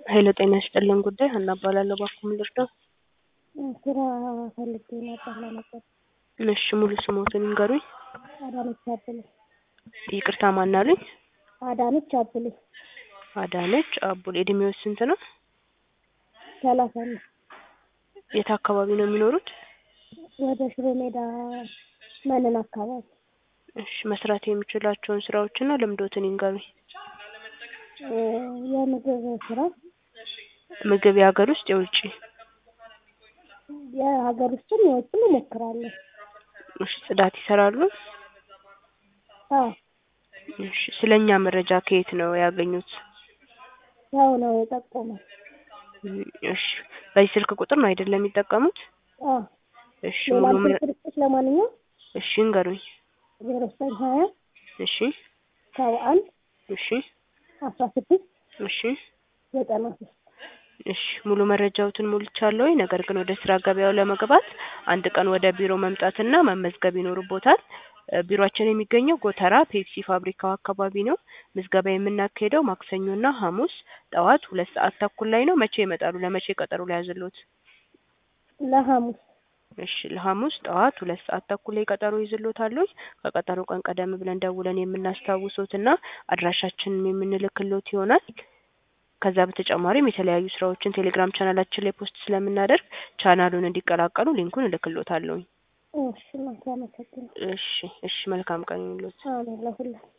ኃይለ ጤና ይስጥልን ጉዳይ ሀና እባላለሁ። እባክዎ ምን ልርዳው? ስራ ፈልጌ ነበር ለመቀጠር። እሺ ሙሉ ስሞትን ይንገሩኝ? አዳነች አብሌ። ይቅርታ ማን አሉኝ? አዳነች አብሌ። አዳነች አቡል። እድሜዎት ስንት ነው? ሰላሳ አምስት የት አካባቢ ነው የሚኖሩት? ወደ ሽሮ ሜዳ መንን አካባቢ። እሺ መስራት የሚችሏቸውን ስራዎችና ልምዶትን ይንገሩኝ? እ የምግብ ስራ ምግብ የሀገር ውስጥ የውጭ? የሀገር ውስጥም የውጭም እሞክራለሁ። እሺ ጽዳት ይሰራሉ? አዎ እሺ ስለ እኛ መረጃ ከየት ነው ያገኙት? ሰው ነው የጠቆመኝ። እም እሺ በዚህ ስልክ ቁጥር ነው አይደለም የሚጠቀሙት? አዎ እሺ ሌላ ሙሉ ምን ስልክ ልስጥሽ ለማንኛውም? እሺ ይንገሩኝ? ዜሮ ዘጠኝ ሀያ እሺ ሰባ አንድ እሺ አስራ ስድስት እሺ ዘጠና ሶስት እሺ ሙሉ መረጃዎትን ሞልቻለሁኝ። ነገር ግን ወደ ስራ ገበያው ለመግባት አንድ ቀን ወደ ቢሮ መምጣትና መመዝገብ ይኖርቦታል። እ ቢሮአችን የሚገኘው ጎተራ ፔፕሲ ፋብሪካው አካባቢ ነው። ምዝገባ የምናካሂደው ማክሰኞና ሐሙስ ጠዋት ሁለት ሰዓት ተኩል ላይ ነው። መቼ ይመጣሉ? ለመቼ ቀጠሮ ልያዝልዎት? ለሐሙስ እሺ ለሐሙስ ጠዋት ሁለት ሰዓት ተኩል ላይ ቀጠሮ ይዝልዎታለሁኝ። ከቀጠሮ ቀን ቀደም ብለን ደውለን የምናስታውሶትና አድራሻችንን የምንልክልዎት ይሆናል። ከዛ በተጨማሪም የተለያዩ ስራዎችን ቴሌግራም ቻናላችን ላይ ፖስት ስለምናደርግ ቻናሉን እንዲቀላቀሉ ሊንኩን እልክልዎታለሁኝ። እሺ እናቴ አመሰግናለሁ። እሺ እሺ መልካም ቀን ይሁንልዎት። አሜን ለሁላችን